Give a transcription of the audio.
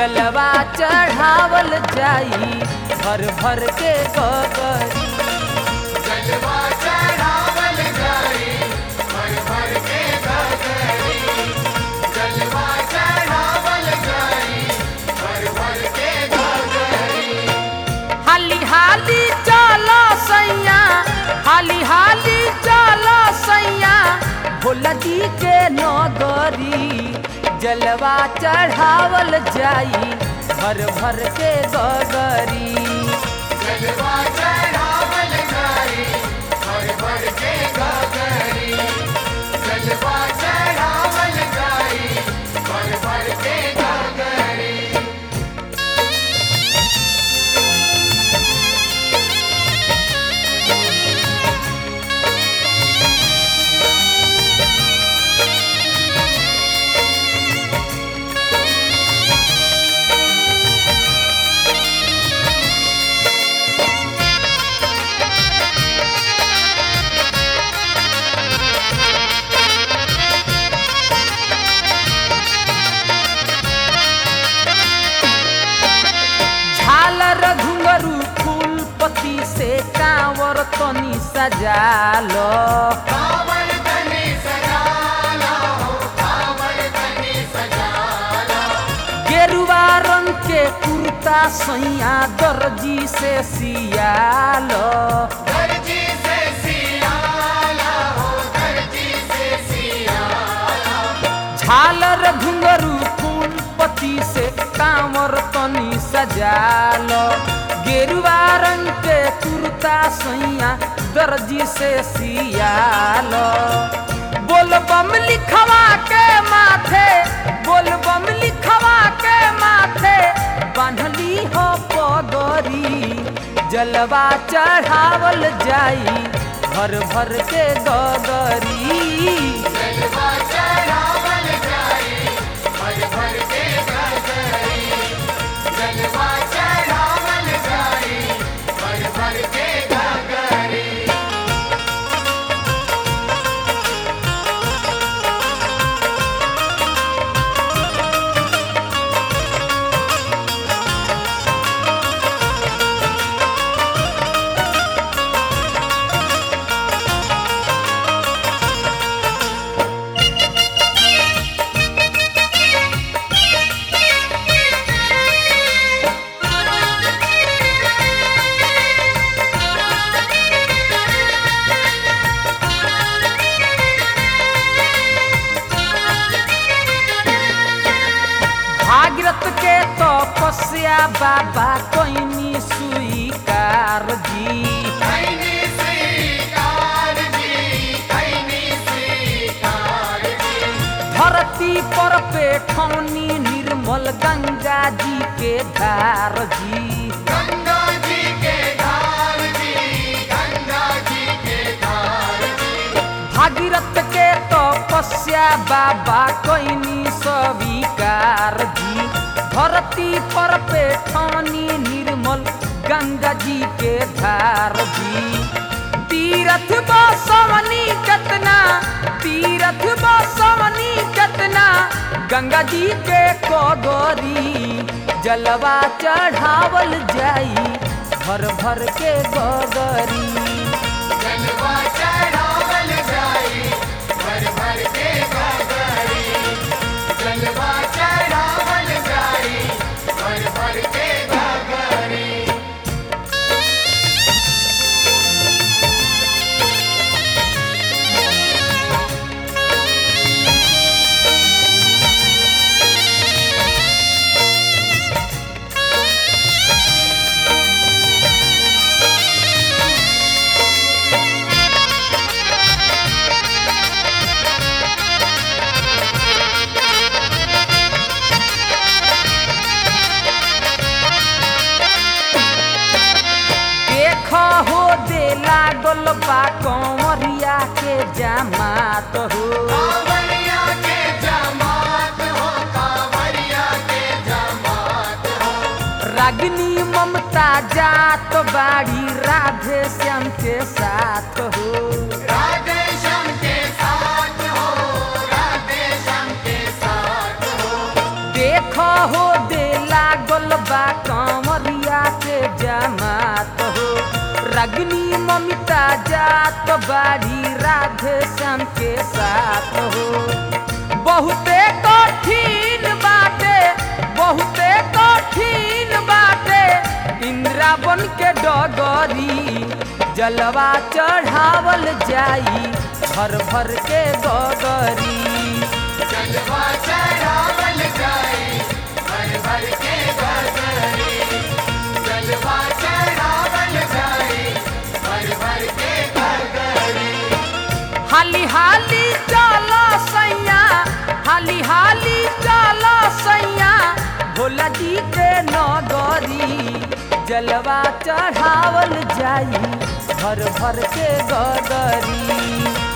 जलवा चढ़ावल जाई भर भर के गगरी जलवा चढ़ावल जाई भर भर के गगरी जलवा चढ़ावल जाई भर भर के गगरी हाली हाली चलो सैया हाली हाली चलो सैया भोला जी के नगरी जलवा चढ़ावल जाई भर भर के गगरी जलवा चढ़ावल जाई भर भर के गगरी जलवा चढ़ावल जाई भर भर के गगरी झालर घुंगरू फूल पत्ती से कांवर तनी सजालो कांवर तनी सजाला हो कांवर तनी सजाला गेरुआ रंग के कुर्ता सैया दर्जी से सियालो दर्जी से सियाला हो दर्जी से सियाला झालर घुंगरू फूल पत्ती से कांवर तनी सजालो गेरुआ रंग के कुर्ता सैया दर्जी से सियालो बोल बम लिखवा के माथे बोल बम लिखवा के माथे बांधली हो पगरी जलवा चढ़ावल जाई भर भर के गगरी जलवा चढ़ावल जाई भर भर के गगरी जलवा चढ़ावल जाई भर भर के गगरी भागीरथ के तपस्या बाबा कोइनी स्वीकार जी खैनी स्वीकार जी खैनी स्वीकार जी धरती पर पेठौनी निर्मल गंगा जी के धार जी गंगा जी के धार जी गंगा जी के धार जी भागीरथ के तपस्या बाबा कोइनी स्वीकार जी धरती पर पेठौनी निर्मल गंगा जी के धार जी तीरथ बसवनी कतना तीरथ बसवनी कतना गंगा जी के कोगरी जलवा चढ़ावल जाई भर भर के गगरी जलवा चढ़ावल जाई भर भर के गगरी जलवा चढ़ावल जाई भर भर के गगरी देख हो दे लागल बा कंवरिया के जमात हो कांवरिया के जमात हो कांवरिया के जमात हो रागिनी ममता जात बाड़ी राधे श्याम के साथ हो राधे श्याम के साथ हो राधे श्याम के साथ हो देख हो दे रागिनी ममिता जात बाड़ी राधे श्याम के साथ हो बहुते कठिन बाटे बहुते कठिन बाटे इंद्रावन के डगरी जलवा चढ़ावल जाई भर भर के गगरी जलवा चढ़ावल जाई भर भर के गगरी जलवा चढ़ावल जाई भर भर के गगरी हाली हाली चलो सैया हाली हाली चलो सैया भोला जी के नगरी जलवा चढ़ावल जाई भर भर के गगरी